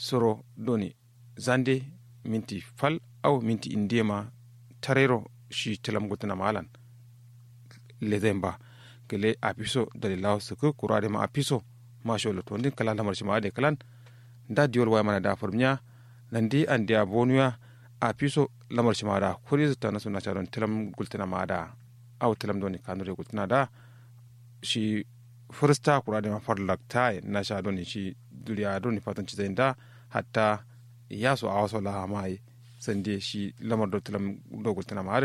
soro doni zande minti fal au minti indema tarero shi tilam gutana malan lezemba gele apiso dalilaw suku kurade ma apiso ma sholo to ndin kala lamar shima de kalan da diol way mana da formnya nandi andi abonuya apiso lamar shima da kuri ta nasu na charon tilam gultana ma da au tilam doni kanure gultana da shi fursta kurade ma farlakta na sha doni shi duriya doni fatan ci da hatta yaso a wasu la mai sande shi lamar do tilam do gultana ma har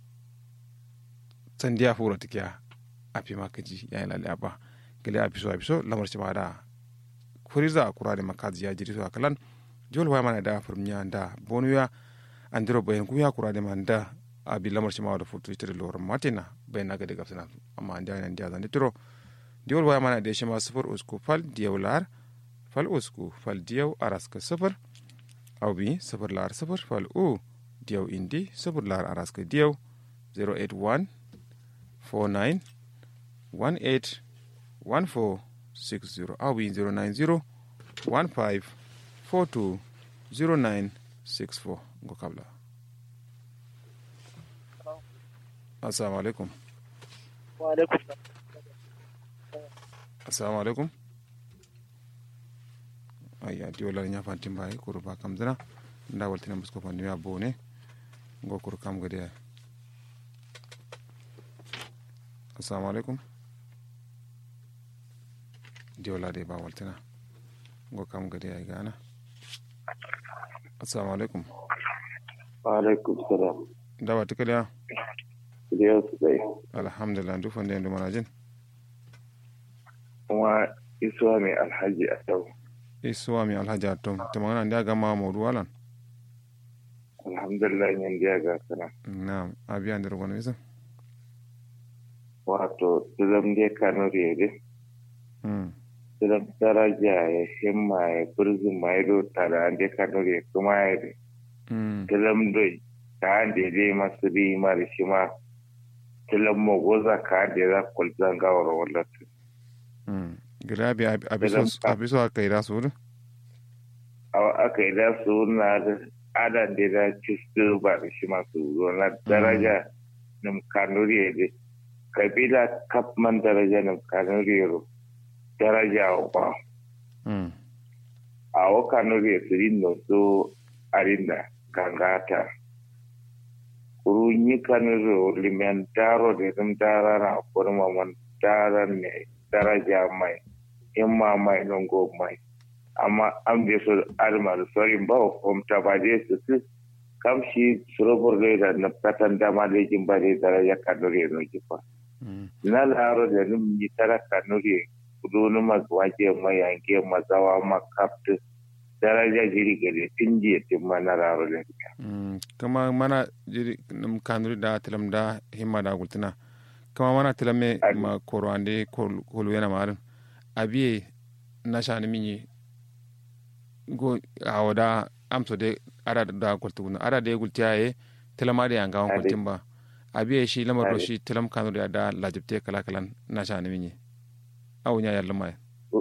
sande ya fura tikiya api makaji ya lalle aba gele apiso apiso lamar ci ma da kuriza kurade makazi ya jiri so akalan jol wa mana da furmiya da bonuya andiro bayan kuya kurade man da abi lamar ci ma da futu tire lor matina bayan naga de gafsana amma anda nan dia zan tiro diol wa mana da shi ma sufur usku fal diyawlar fal usku fal diyaw araska sufur aw bi sufur lar sufur fal u diyaw indi sufur lar araska diyaw 081 49 18 1460 aw bi 090 15 42 0964 go kabla assalamu alaikum wa alaikum assalamu alaikum ayya diwolar nya fantin bayi kuru ba kam zina nda waltina musko fanni ya bone go kuru kam gade assalamu alaikum diwola de ba waltina go kam gade ay gana assalamu alaikum wa alaikum salam da ba tikaliya Iliyas bai alhamdulillah ndu fande ndu manajin kuma isuwa mai alhaji a yau isuwa mi alhaji atom tamangana ndi aga ma mawdu walan alhamdulillah yin biya ga sana na'am abiya ndir gono isa wato tilam dai kano rere mm tilam daraja ya himma ya burzin ma ya do tara an dai kano rere kuma ya de mm tilam doi ka an dai dai masu ri ma da shi ma tilam mo goza ka an dai za kwalzan gawar wallatu mm girabi abiso abiso akaira suru aka yi da su na da adan da da cikin ba da shi masu na daraja nim kanuri da kabila kapman daraja nim kanuri ro daraja wa mm a wa kanuri su rinno so arinda kangata kurunyi kanuri limentaro da rim dara na kurma man dara ne daraja mai himma mai longo mai amma an bai so arma da sorin ba kwamta ba dai su su kamshi surobor da na katan dama da yakin ba dai daraja kanuri no kifa mm na laro da num ni tara kanuri kudu nu magwaje mai yanke mazawa makaptu daraja jiri gare tinje tin mana laro da mm kama mana jiri num kanuri da tilam da himma da gultina kama mana tilame Adi. ma koro ande kol kolu yana marin abiye na shani minyi go awada amso de ada da gultu guna ada de gultiya ye tilama de yanga Adi. gultin ba abiye shi lamar do Adi. shi tilam kanuri da lajibte kala kalan na shani minyi awunya yalla mai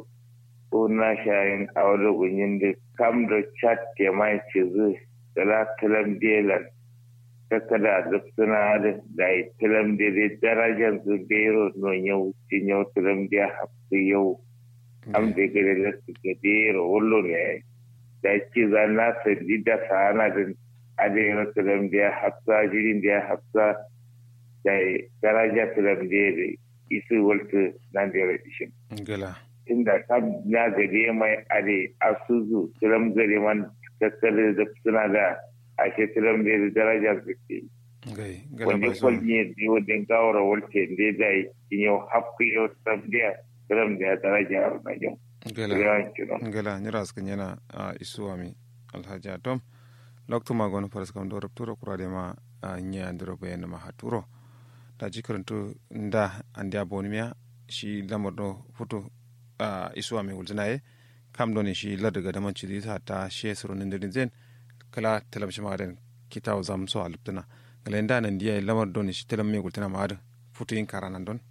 una shayin a wani gunyin da kam da chat ke mai ce zu da tilam delan kaka da suna da da yi tilam da da darajar su bero no yau cin yau tilam da hafi yau am da gare da su ke bero wallo ne da ci za na sadi da sana da adayar tilam da hafsa jirin da hafsa da daraja tilam da isu walta nan da ya rashin gala inda ta na gare mai are asuzu tiram gare man tattare da suna da ashe tiram da darajar da ke gai gala wanda ba so kwalli ne wanda gawara walte da da yi yau hafi yau tiram da tiram da daraja na yau gala yawan kino ngala nyira skan yana a isuwami alhaji atom lokto ma gono faras kam do rapturo kurade ma a nya andiro bayan ma haturo da jikaranto nda andi abonimiya shi lamar do foto a isuwami wulzinaye kam do ne shi ladaga da manci ta ta she suru nindirin zen kala talam shi maden kitaw zam so aliptana ngala nda nan diya lamar do ne shi talam me wultana ma ada foto yin karanan don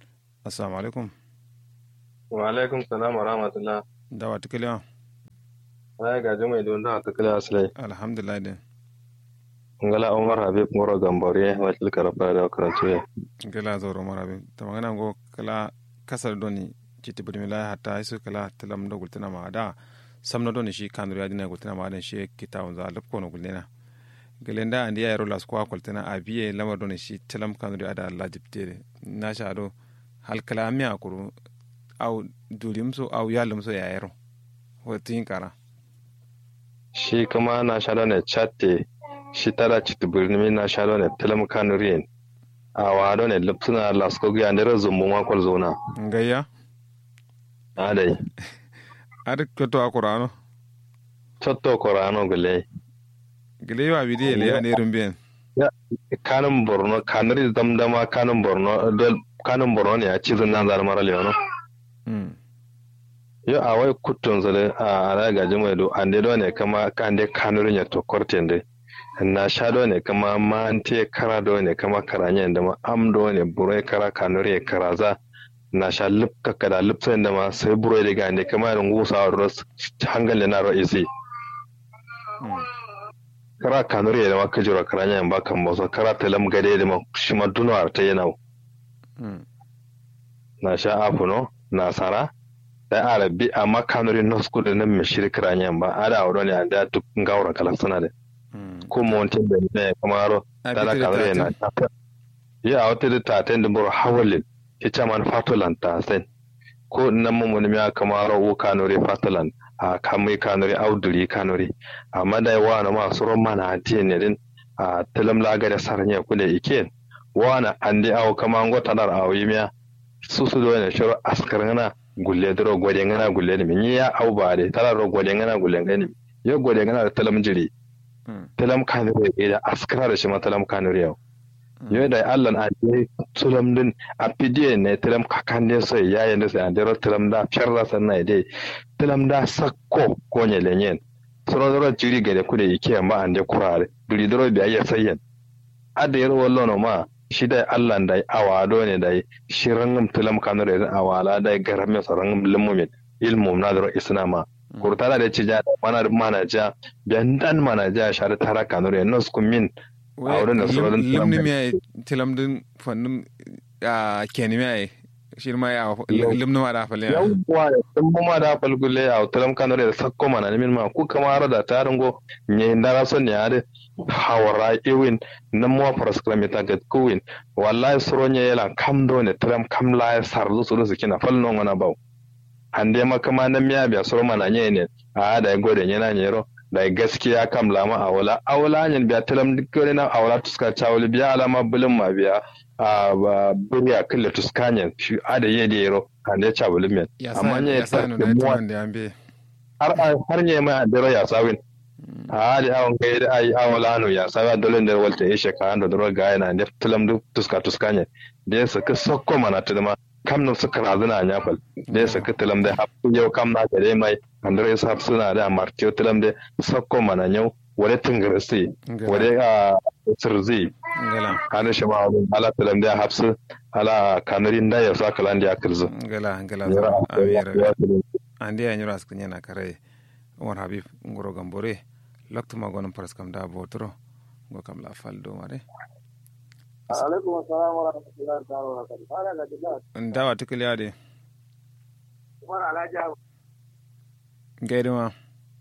assalamu alaikum wa alaikum salam wa rahmatullah dawa tikaliya ai ga jumai don da ta kala aslai alhamdulillah den ngala umar habib ngoro gambore wakil karafa da karantu ya gala zoro marabe ta magana go kala kasar doni kiti budi mila hatta isu kala tilam do gultina ma da samno doni shi kanuri adina gultina ma dan shi kita unza lab kono gulena gelenda andi ya rolas kwa kultina abiye lamar doni shi tilam kanuri ada Allah jiptere na sha do hal kala mi akuru au dulimso au yalumso ya yaro watin kara shi kuma na shalo ne chatte shi tara chiti birni na shalo ne tilam kanuriyen a wado ne lipsuna lasko ga ndere zumbu ma kwal zona ngayya adai ada kyoto akurano chotto korano gule gele yo abidi ele ya ne rumben kanun borno kanuri damdama kanun borno dol kanun borno ne a cizin nan zar mara leono mm yo a wai kuttun zale a ara gaji mai do ande do ne kama kande kanurin ya to kortende na sha do ne kama ma ante kara do ne kama karanya da ma am do ne burai kara kanuri karaza na sha lipka kada lipsa da ma sai burai da gande kama irin gusa ros hangal na ra'isi mm kara kanuri da ma kajira karanya ba kan boso kara talam gade da ma shi ma dunar ta yana mm na sha afuno na sara da arabi amma kanuri no school da nan mishir karanya ba ada wuro ne da duk gawra kala sana da mm ko montin da ne kamaro dala kanuri na ya wata da ta ta da buru hawalin ita man fatolan ta sen ko nan mun mun ya kamaro wo kanuri fatolan a kamai kanuri auduri kanuri amma da wa na ma suron mana atiye ne din a tilam laga da sarnya kule ike wa na andi awo kama ngota dar awo yimiya susu do ne shiro askar ngana gulle dro gode ngana gulle ni min ya au ba de tara ro gode ngana gulle ngani yo gode ngana da talam jiri mm talam kanure e da askara da shi ma talam kanure yau yo da Allah na je tulam din a pidiye ne talam kakande so ya yanda sai an dero talam da fyarra sannan dai talam da sakko ko ne lenyen soro doro jiri gade kude yake ma an de kurare duri doro bi ayya sayyan ada yar wallo no ma shi da Allah da awado ne da shi rangam tulam kanure da awala da garame so rangam limumin ilmu na doro isnama kurtala da ci ja mana mana ja biyan dan mana ja shar tara kanure nos kumin a wurin da sauran limni mi ay tilam din fannum a keni mi ay shir ma ya Yau. limni ma da falle yawwa sun ma da falgule a tulam kanure da sakko mana ne min ma ku kamar da taringo ne ndara son ne ade hawara iwin nan mo paraskram ta ga kuwin wallahi suronye yala kam do ne tulam kam la sarzu su su kina falno ngona baw hande makama nan miya biya suro mana nye ne a da gode yana nyero da gaskiya kam lama awala awala nyen biya tulam dikkore na awala tuska chawli biya alama bulum ma biya a ba buriya kille tuskanyen shi ada yede yero hande chawli men ya amma sa nye ya sa ta no da da muwa tuman da ambe har har nye mai adero ya sawin a da awon kai da ai awala no ya sawa dole da walta ya sheka ando doro ga yana da tulam du tuska tuskanye da ya saka sokko mana tuduma kam no suka razuna nya fal da ya saka tulam da hafu yau kam na gare mai andre sa suna da martiyo tulam da sokko mana nyau wale tungarsi wale a sirzi ngala hana shi ma ala tulam da hafsu ala kanarin da ya sa kalan da ya kirzu ngala ngala Yara, amira ya- ya- ande ya nyura sknya na kare umar habib ngoro gambore lokto ma gonon paras kam da botro ngo kam la faldo mare alaikum assalam wa rahmatullahi ta'ala wa barakatuh fara ga jama'a ndawa tikali ade umar alhaji abu gaidi ma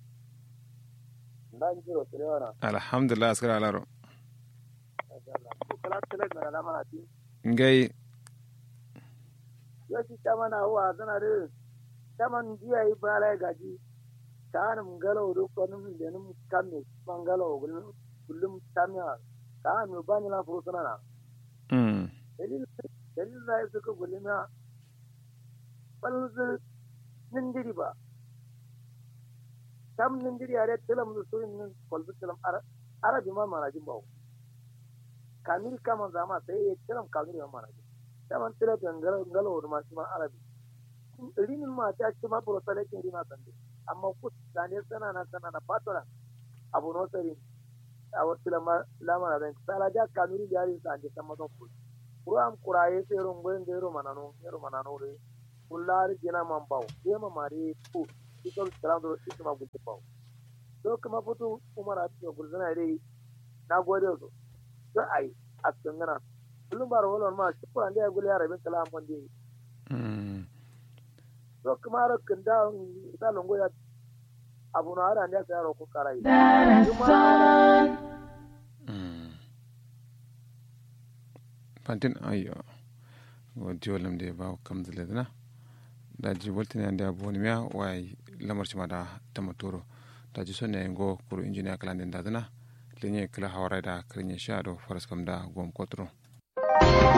dan jiro tirewana alhamdulillah askara alaro ko kala tele na na mana ti ngai yo si tama na huwa zana de taman jiya yi bala gaji kanum galo do konum denum kamme mangalo gulum kullum tamya kan mu bani la furu sana na mm dalil dalil da su ko gulima balzu nindiri ba tam nindiri are telam du so nin kolbu telam ara arabi ma mana jin bawo kamil kama zama sai ya telam kamil ma mana jin taman tela ngalo ngalo ma shi ma arabi rinin ma ta ci ma buro sale kin rina sande amma ku dane sana na sana na patola abu no sari a wasu lama lama na zan sala ja kamil ya ri sande sama don ku kuram kuraye sai rungun da yaro manano yaro manano re kullar gina man bawo sai ma mare ku ikon tram do ita ma gudde bawo to kuma fito umar a cikin gurzuna dai na gode su to ai a cikin gana kullum ba rawar ma shi kuran da ya gule ya rabin kala amfan da yi mm to kuma ra kan da ta longo ya abu na ara da ya ko karai mm fantin ayo wadi walam de ba kam zile dana da ji voltin ande abu ni miya wai lamar shi ma da tamatoro da ji sonne ngo kuru injiniya kala den da dana lenye kala hawara da krenye sha do faras kam da gom kotro